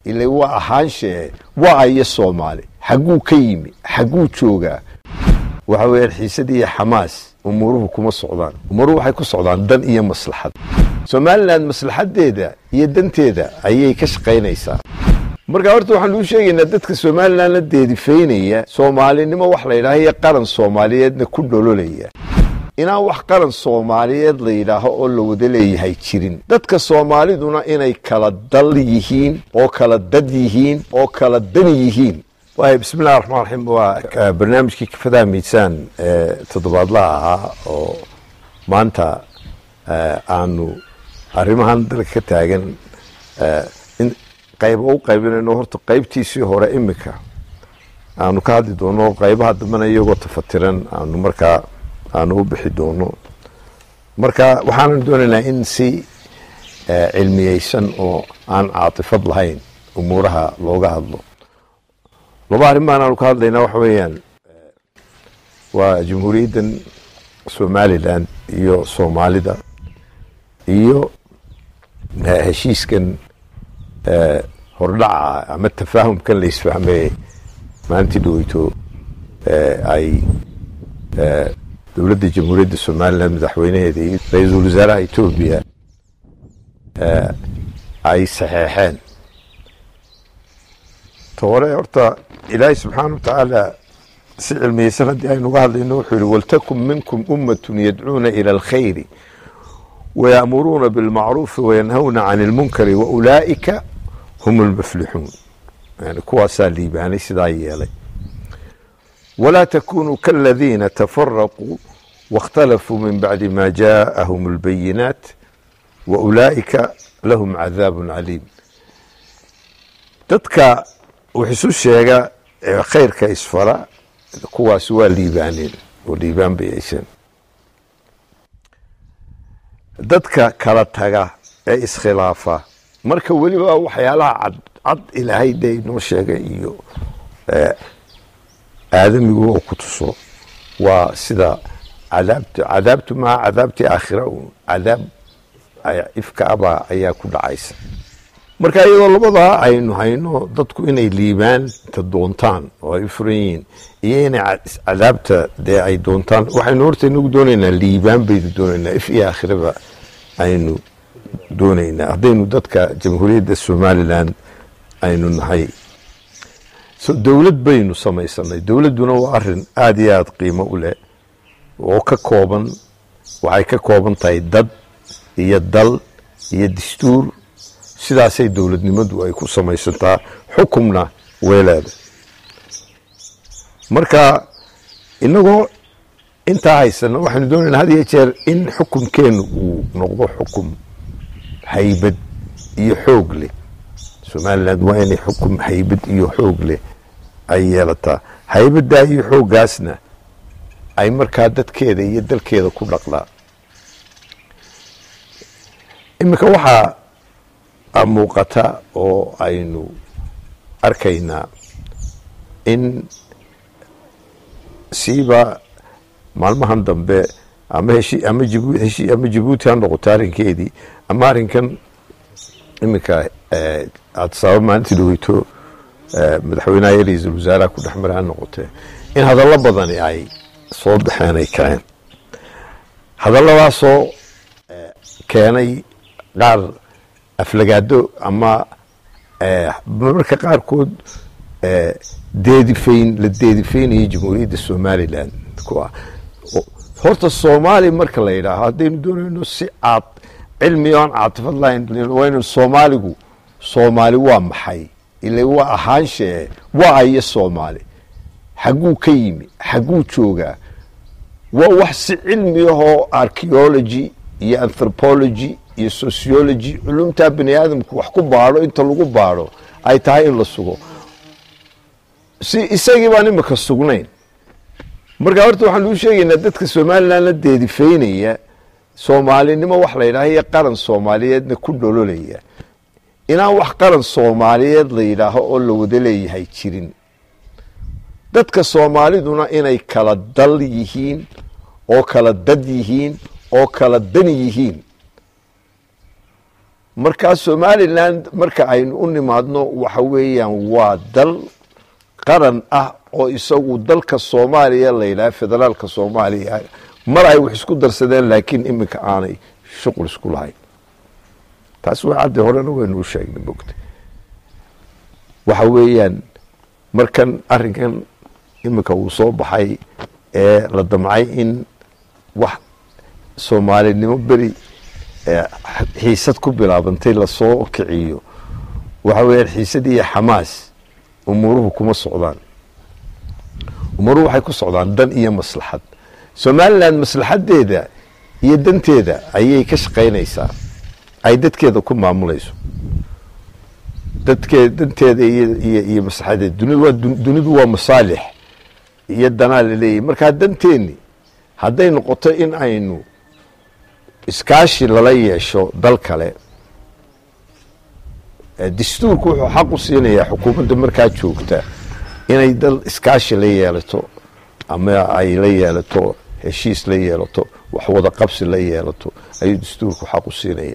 ila waa ahaanshee waa ayo soomaali xagguu ka yimi xagguu joogaa waxa weeyaan xiisadii iyo xamaas umuuruhu kuma socdaan umuuruhu waxay ku socdaan dan iyo maslaxad somalilan maslaxadeeda iyo danteeda ayay ka shaqaynaysaa marka horta waxaan uu sheegaynaa dadka somalilan la deedifaynaya soomaalinimo wax la yidhaaha iyo qaran soomaaliyeedna ku dhololaya inaan wax qaran soomaaliyeed la yidhaaho oo la wada leeyahay jirin dadka soomaaliduna inay kala dal yihiin oo kala dad yihiin oo kala dan yihiin waay bismillahi raxmaan raxiim waa barnaamijkii kafadaha miisaan ee toddobaadlaha ahaa oo maanta aanu arrimahan dalka ka taagan in qayba u qaybinayno horta qaybtiisii hore imika aanu ka hadli doono qaybaha dambena iyagoo tafatiran aanu markaa aanu u bixi doono marka waxaanan doonaynaa in si cilmiyeysan oo aan caatifad lahayn umuuraha looga hadlo laba arrin baan aanu ka hadlaynaa waxa weeyaan waa jamhuuriyaddan somalilan iyo soomaalida iyo heshiiskan hordhaca ama tafaahumkan la isfahmeye maalintii dhaweyto ay dowladda jamhuuriyadda somalilan madaxweynaheeda iyo ra-iisul wasaaraha etoobiya ay saxeexeen ta hore horta ilaahay subxaana wa tacaala si cilmiyeysan haddii aynuga hadlayno wuxuu yihi waltakun minkum ummatun yadcuuna ila alkhayri waya'muruuna bilmacruufi wayanhawna can ilmunkari waulaa'ika hum lmuflixuun yani kuwaasaa liibaanay sidaa yeelay walaa takunuu kaladiina tafaraquu waاkhtalafuu min bacdi ma jaaءahum اlbayinaat waulaa'ika lahum cadaab caliim dadka wax isu sheega ee khayrka isfara kuwaas waa liibaaneen oo liibaan bay yeesheen dadka kala taga ee iskhilaafa marka weliba waxyaalaha cad cad ilaahay dee inoo sheegay iyo aadamigu oo ku tuso waa sida cadaabta cadaabtu maa cadaabtii aakhira un cadaab ifka abaa ayaa ku dhacaysa marka iyadoo labadaa aynu hayno dadku inay liibaanta doontaan oo ay u furan yihiin iyo inay cadaabta dee ay doontaan waxaynu horta inagu doonaynaa liibaan baynu doonaynaa if iyo aakhiraba aynu doonaynaa haddaynu dadka jamhuuriyadda somalilan aynu nahay dowlad baynu samaysanay dowladduna waa arin aada iyo aada qiimo u leh oo ka kooban waxay ka kooban tahay dad iyo dal iyo dastuur sidaasay dowladnimadu ay ku samaysantaa xukumna weeleeda marka inagoo intaa haysana waxaynu doonaynaa had iyo jeer in xukumkeennu uu noqdo xukum haybad iyo xoog leh somalilan waa inay xukum haybad iyo xoog leh ay yeelataa haybadaa iyo xooggaasna ay markaa dadkeeda iyo dalkeeda ku dhaqdaa iminka waxaa muuqata oo aynu arkaynaa in siiba maalmahan dambe ama heshi ama jibu heshi ama jabuuti ha noqoto arrinkeedii ama arrinkan iminka aada sababa maalintii dhaweyto madaxweynaha iyo ra-iisul wasaaraha ku dhex mara ha noqotee in hadallo badani ay soo baxeen ay kaceen hadalladaasoo keenay qaar aflagaado ama marmarka qaarkood deedifayn la deedifaynayo jamhuuriyadda somalilan horta soomaali marka la yidhaaho haddaynu doonayno si caad cilmi o aan caatifad lahayn waynu soomaaligu soomaali waa maxay ila waa ahaanshee waa ayo soomaali xagguu ka yimi xagguu joogaa waa wax si cilmi ahoo archeology iyo anthropology iyo sociology culumtaa bani aadamku wax ku baadho inta lagu baadho ay tahay in la sugo si isagii baan imika sugnayn marka horta waxaan uu sheegaynaa dadka somalilan la deedifaynaya soomaalinimo wax la yidhaaha iyo qaran soomaaliyeedna ku dhololaya inaan wax qaran soomaaliyeed la yidhaaho oo la wada leeyahay jirin dadka soomaaliduna inay kala dal yihiin oo kala dad yihiin oo kala dan yihiin markaa somalilan marka aynu u nimaadno waxa weeyaan waa dal qaran ah oo isagu dalka soomaaliya la yidhaha federaalka soomaaliya mar ay wax isku darsadeen laakiin iminka aanay shuqul isku lahayn taas waa caddi horena waynu u sheegnay mogta waxa weeyaan markan arrinkan iminka uu soo baxay ee la damcay in wax soomaalinimo beri xiisad ku bilaabantay lasoo kiciyo waxa weeyaan xiisad iyo xamaas umuuruhu kuma socdaan umuuruhu waxay ku socdaan dan iyo maslaxad somalilan maslaxadeeda iyo danteeda ayay ka shaqaynaysaa ay dadkeeda ku maamulayso dadkee danteeda iyo iyo maslaxadeeda dunidu waa dunidu waa masaalix iyo danaa laleeyahy markaa danteeni hadday noqoto in aynu iskaashi lala yeesho dal kale dastuurku wuxuu xaq u siinayaa xukuumadda markaa joogta inay dal iskaashi la yeelato ama ay la yeelato heshiis la yeelato wax wada qabsi la yeelato ayuu dastuurku xaq u siinaya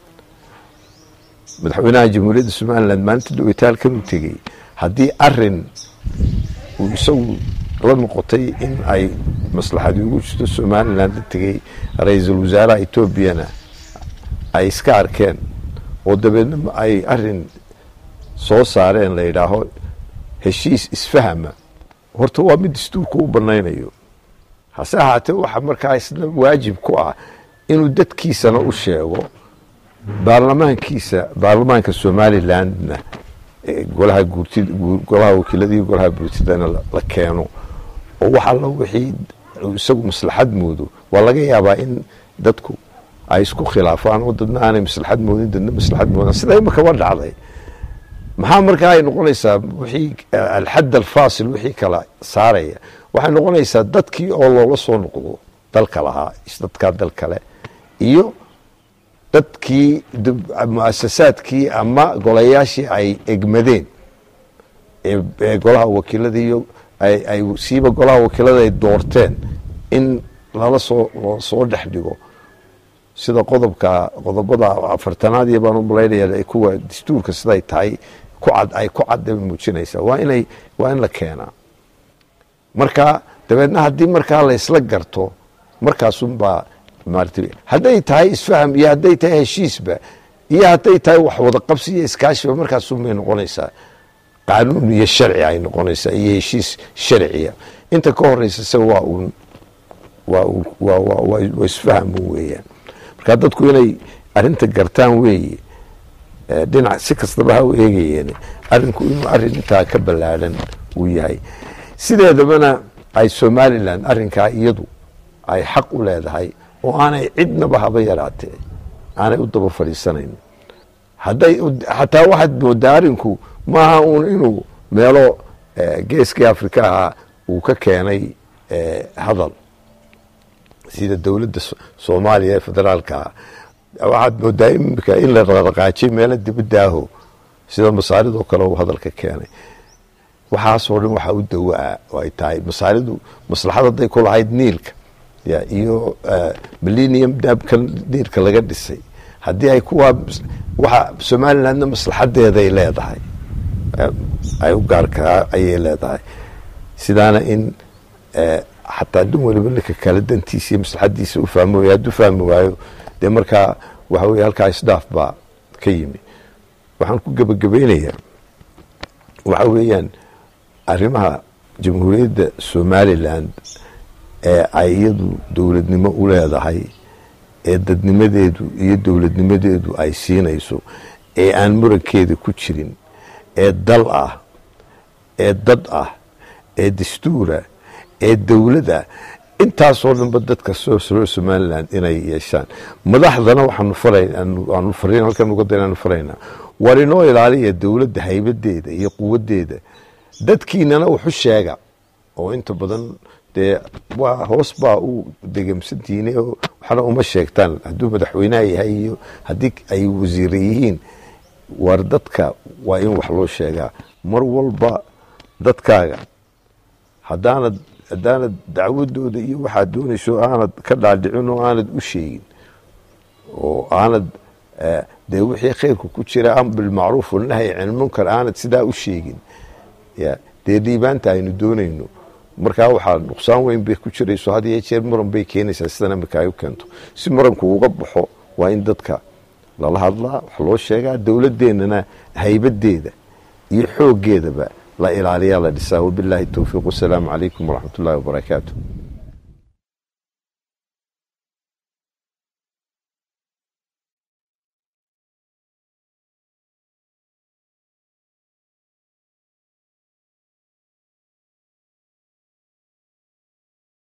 madaxweynaha jamhuuriyadda somalilan maalinta dawitaalkan u tegey haddii arin uu isagu la noqotay in ay maslaxadi ugu jirto somalilan la tegey ra-iisul wasaaraha etoobiyana ay iska arkeen oo dabeedna ay arin soo saareen la yidhaaho heshiis isfahama horta waa mid dastuurku u banaynayo hase ahaatee waxa markaa isna waajib ku ah inuu dadkiisana u sheego baarlamaankiisa baarlamaanka somalilandna golaha guurtid golaha wakiilada iyo golaha buurtidana la keeno oo wax alla wixii isagu maslaxad moodo waa laga yaabaa in dadku ay isku khilaafaan oo dadna aanay maslaxad moodin dadna maslaxad moodan sida imakaba dhacday maxaa markaa ay noqonaysaa wixii alxadd alfaasil wixii kala saaraya waxay noqonaysaa dadkii oo loola soo noqdo dalka lahaa dadkaa dal kale iyo dadkii muasasaadkii ama golayaashii ay egmadeen ee golaha wakiilada iyo ay siiba golaha wakiilada ay doorteen in lala soo soo dhex dhigo sida qodobka qodobada afartanaad iyo baan u malaynaya kuwa dastuurka siday tahay kucad ay ku cadda muujinaysaa waa inay waa in la keenaa marka dabeedna haddii markaa la isla garto markaasunbaa maarata hadday tahay isfaham iyo hadday tahay heshiisba iyo hadday tahay wax wada qabsi iyo iskaashiba markaasunbay noqonaysaa qaanuun iyo sharci ay noqonaysaa iyo heshiis sharciya inta ka horeysa se waa uun waa waa isfaham weeyaan marka dadku inay arinta gartaan weeye dhinac si kastaba ha u eegayeen arinku inuu arin intaa ka ballaadhan uu yahay sideedabana ay somalilan arinkaa iyadu ay xaq u leedahay oo aanay cidnaba haba yaraatee aanay u daba fadhiisanayn hadday xataa waxaad moodaa arinku maaha uun inuu meelo geeskii afrika ahaa uu ka keenay hadal sida dowladda soomaaliya ee federaalka waxaad moodaa imika in la raqaajay meelo dibadaaho sida masaaridoo kale uu hadalka keenay waxaasoo dhan waxaa u dawaa oo ay tahay masaaridu maslaxad hadday ku lahayd niilka iyo millennium dabkan niilka laga dhisay haddii ay kuwaa waxa somalilandna maslaxadeeday leedahay ay u gaarkaa ayay leedahay sidaana in xataa dun waliba ninka kale dantiisa iyo maslaxadiisa u fahmi waayo hadduu fahmi waayo dee markaa waxa weye halkaa isdhaaf baa ka yimi waxaan ku gebagabaynayaa waxa weeyaan arrimaha jamhuuriyadda somaliland ee ay iyadu dowladnimo u leedahay ee dadnimadeedu iyo dowladnimadeedu ay siinayso ee aan murankeeda ku jirin ee dal ah ee dad ah ee dastuura ee dowlada intaasoo dhanba dadka soo somaliland inay yeeshaan madaxdana waxaanu faraanu fariin halkan uga daynaanu faraynaa war inoo ilaaliya dowladda haybadeeda iyo quwadeeda dadkiinana wuxu sheega oo inta badan dee waa hoos baa u degamsantihiin waxna uma sheegtaan hadduu madaxweynaha yahay iyo haddii ay wasiire yihiin war dadka waa in wax loo sheegaa mar walba dadkaaga haddaanad haddaanad dacwadooda iyo waxaad doonayso aanad ka dhaadhicin oo aanad u sheegin oo aanad dee wixii khayrku ku jira am bilmacruuf walnahyi can ilmunkar aanad sidaa u sheegin ya dee dhiibaanta aynu doonayno markaa waxaa nuqsaan weyn bay ku jirayso had iyo jeer muran bay keenaysaa sidan imika ay u keento si muranku uga baxo waa in dadka lala hadlaa wax loo sheegaa dowladeennana haybadeeda iyo xooggeedaba la ilaaliyaa la dhisaa wabilaahi towfiiq wasalaamu calaykum waraxmat ullahi wabarakaatu